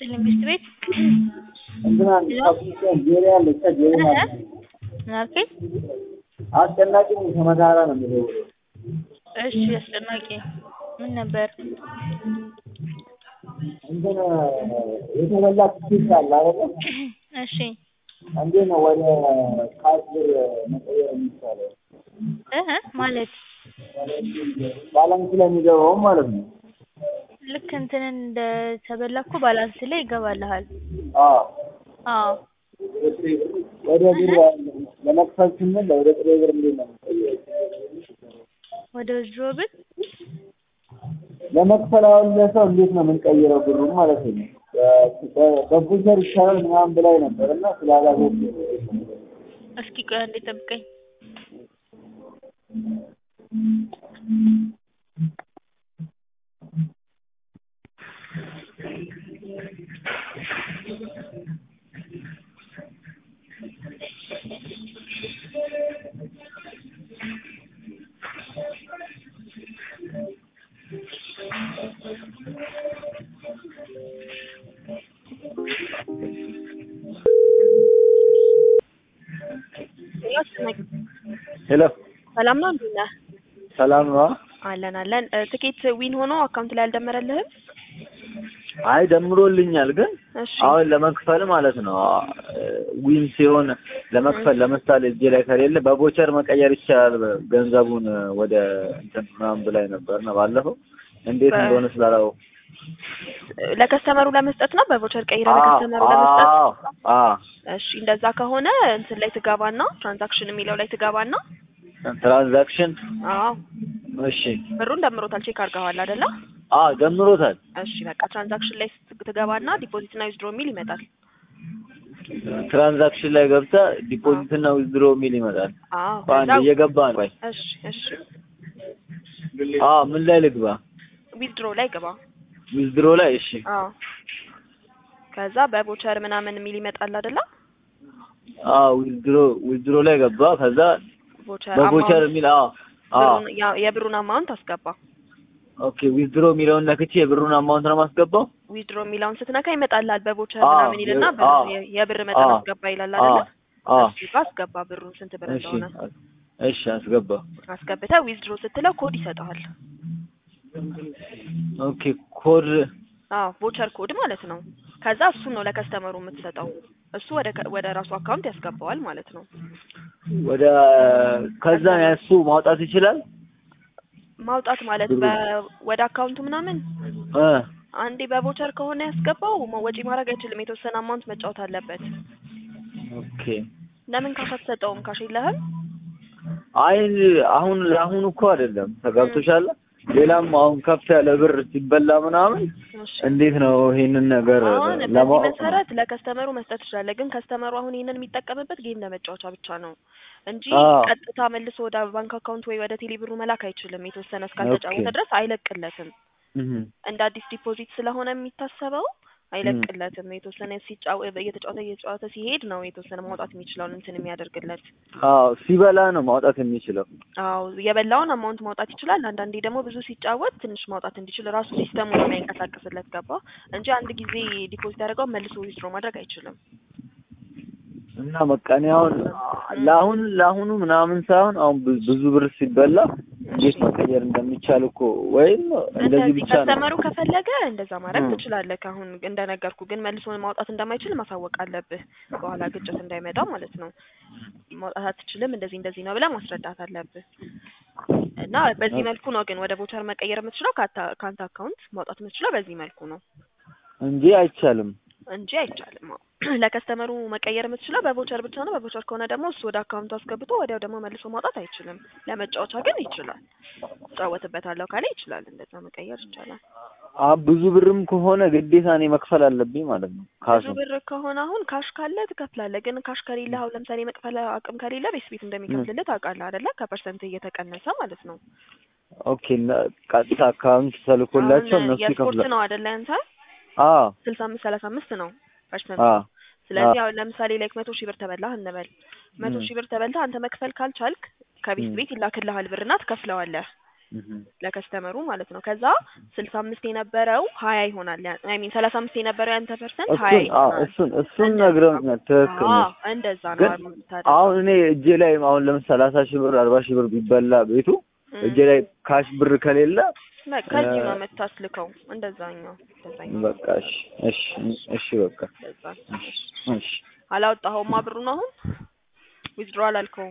ይስጥልኝ ሚስት ቤት እንትና ጄሪ አለች ጄሪ ማለት ነው። ምን አልከኝ? አስጨናቂ ከመታራ ነው የሚለው እሺ አስጨናቂ ምን ነበር? እንትን የተበላ ትኬት አለ አይደለ? እሺ እንዴት ነው ወደ ካሽ ብር መቀየር የሚቻለው? እህ ማለት ባላንስ ላይ የሚገባው ማለት ነው። ልክ እንትንን እንደተበላ እኮ ባላንስ ላይ ይገባልሃል። አዎ አዎ ወደ ብር ለመክፈል ስንል ወደ ጥሬ ብር እንዴት ነው የምንቀይረው? ወደ ድሮ ብር ለመክፈል አሁን ለሰው እንዴት ነው የምንቀይረው ብሩን ማለት ነው። በቡዘር ይቻላል ምናምን ብላኝ ነበር እና ስላላወቅኩ እስኪ ቆይ አንዴ ጠብቀኝ። ሄሎ ሰላም ነው እንዴት ነህ? ሰላም ነው? አለን አለን። እ ትኬት ዊን ሆኖ አካውንት ላይ አልደመረልህም? አይ ደምሮልኛል፣ ግን እሺ አሁን ለመክፈል ማለት ነው ዊን ሲሆን ለመክፈል ለምሳሌ እጄ ላይ ከሌለ በቦቸር መቀየር ይቻላል ገንዘቡን ወደ እንትን ምናምን ብላኝ ነበር ነው ባለፈው። እንዴት በ- እንደሆነ ስላላው ለከስተመሩ ለመስጠት ነው በቮቸር ቀይረ ለከስተመሩ ለመስጠት አዎ አዎ እሺ እንደዛ ከሆነ እንትን ላይ ትገባና ትራንዛክሽን የሚለው ላይ ትገባና ትራንዛክሽን አዎ እሺ ብሩን ደምሮታል ቼክ አድርገዋል አይደለ አዎ ደምሮታል እሺ በቃ ትራንዛክሽን ላይ ስት- ትገባና ዲፖዚት እና ዊዝድሮ የሚል ይመጣል ትራንዛክሽን ላይ ገብታ ዲፖዚት እና ዊዝድሮ የሚል ይመጣል አዎ በአንድ ከዛ እየገባ ነው ቆይ እሺ እሺ አዎ ምን ላይ ልግባ ዊዝድሮ ላይ ግባ ዊዝድሮ ላይ እሺ አዎ ከዛ በቮቸር ምናምን የሚል ይመጣል አይደለ አዎ ዊዝድሮ ዊዝድሮ ላይ ገባ ከዛ ቮቸር በቮቸር የሚል አዎ አዎ ብሩን ያ- የብሩን አማውንት አስገባ ኦኬ ዊዝድሮ የሚለውን ነክቼ የብሩን አማውንት ነው ማስገባው ዊዝድሮ የሚለውን ስትነካ ይመጣልሃል በቮቸር አዎ፣ ምናምን ይልና የ- ብር- አዎ። የ- የብር መጠን አዎ። አስገባ ይላል አዎ አይደለ አዎ እሱ ጋር አስገባ ብሩን ስንት ብር እሺ እንደሆነ እሺ አስገባ አስገብተህ ዊዝድሮ ስትለው ኮድ ይሰጠዋል ኦኬ ኮድ አዎ ቮቸር ኮድ ማለት ነው ከዛ እሱን ነው ለከስተመሩ የምትሰጠው እሱ ወደ ከ- ወደ ራሱ አካውንት ያስገባዋል ማለት ነው ወደ ከዛ እሱ ማውጣት ይችላል ማውጣት ማለት ብሩ- በ- ወደ አካውንቱ ምናምን እ አንዴ በቮቸር ከሆነ ያስገባው ማ- ወጪ ማድረግ አይችልም የተወሰነ አማውንት መጫወት አለበት ኦኬ ለምን ካሽ አትሰጠውም ካሽ የለህም አይ አሁን ለአሁኑ እኮ አይደለም ተገብቶሻል ሌላም አሁን ከፍ ያለ ብር ሲበላ ምናምን እሺ እንዴት ነው ይሄንን ነገር አሁን በዚህ ለማወቅ ነው። መሰረት ለከስተመሩ መስጠት ትችላለህ። ግን ከስተመሩ አሁን ይሄንን የሚጠቀምበት ጌም ለመጫወቻ ብቻ ነው እንጂ አዎ። ቀጥታ መልሶ ወደ ባንክ አካውንት ወይ ወደ ቴሌብሩ መላክ አይችልም። የተወሰነ እስካልተጫወተ ኦኬ። ድረስ አይለቅለትም። እህ እንደ አዲስ ዲፖዚት ስለሆነ የሚታሰበው አይለቅለትም። የተወሰነ ሲጫወ እየተጫወተ እየተጫወተ ሲሄድ ነው የተወሰነ ማውጣት የሚችለውን እንትን የሚያደርግለት። አዎ ሲበላ ነው ማውጣት የሚችለው አዎ የበላውን አማውንት ማውጣት ይችላል። አንዳንዴ ደግሞ ብዙ ሲጫወት ትንሽ ማውጣት እንዲችል ራሱ ሲስተሙ ነው የሚያንቀሳቅስለት ገባ እንጂ አንድ ጊዜ ዲፖዚት ያደርገው መልሶ ዊዝድሮ ማድረግ አይችልም። እና በቃ እኔ አሁን ለአሁን ለአሁኑ ምናምን ሳይሆን አሁን ብዙ ብዙ ብር ሲበላ እንዴት መቀየር እንደሚቻል እኮ ወይም እንደዚህ እንደዚህ ብቻ ነው ከስተመሩ ከፈለገ እንደዛ ማድረግ እ። ትችላለህ። አሁን እንደነገርኩ ግን መልሶ ማውጣት እንደማይችል ማሳወቅ አለብህ። በኋላ ግጭት እንዳይመጣ ማለት ነው። ማውጣት አትችልም፣ እንደዚህ እንደዚህ ነው ብለህ ማስረዳት አለብህ። እና በዚህ መልኩ ነው ግን ወደ ቮቸር መቀየር የምትችለው ከአታ- ከአንተ አካውንት ማውጣት የምትችለው በዚህ መልኩ ነው እንጂ አይቻልም። እንጂ አይቻልም። አዎ። ለከስተመሩ መቀየር የምትችለው በቮቸር ብቻ ነው። በቮቸር ከሆነ ደግሞ እሱ ወደ አካውንቱ አስገብቶ ወዲያው ደግሞ መልሶ ማውጣት አይችልም። ለመጫወቻ ግን ይችላል። እጫወትበታለሁ ካለ ይችላል። እንደዛ መቀየር ይቻላል። አ ብዙ ብርም ከሆነ ግዴታ እኔ መክፈል አለብኝ ማለት ነው። ካሱ ብዙ ብር ከሆነ አሁን ካሽ ካለ ትከፍላለህ። ግን ካሽ ከሌለ አሁን ለምሳሌ መክፈል አቅም ከሌለ ቤት ቤት እንደሚከፍልልህ ታውቃለህ አይደለ? ከፐርሰንት እየተቀነሰ ማለት ነው። ኦኬ እና ቀጥታ አካውንት ተልኮላቸው አሁን እነሱ የስፖርት ይከፍላል። ነው አይደለ? አንተ አዎ ስልሳ አምስት ሰላሳ አምስት ነው ፐርሰንት አዎ ስለዚህ አሁን ለምሳሌ ላይክ መቶ ሺህ ብር ተበላህ እንበል። መቶ ም። ሺህ ብር ተበልተህ አንተ መክፈል ካልቻልክ ከቤት ም። ቤት ይላክልሃል ብርና ትከፍለዋለህ። እህ ለከስተመሩ ማለት ነው። ከዛ ስልሳ አምስት የነበረው ሀያ ይሆናል። አይ ሚን ሰላሳ አምስት የነበረው ያንተ ፐርሰንት ሀያ እሱን አዎ ይሆናል። እሱን እሱን እንደዛ ነግረውኛል። ትክክል አዎ ነሽ። እንደዛ ነው ግን አሁን የምታደርገው። አሁን እኔ እጄ ላይ አሁን ለምሳሌ ሰላሳ ሺህ ብር አርባ ሺህ ብር ቢበላ ቤቱ እም። እጄ ላይ ካሽ ብር ከሌለ በቃ ከዚህ ነው እ- የምታስልከው። እንደዛኛው እንደዛኛው በቃ እሺ እሺ እሺ በቃ እንደዛ እሺ እሺ አላወጣኸውማ ብሩን አሁን ዊዝድሮ አላልከውም።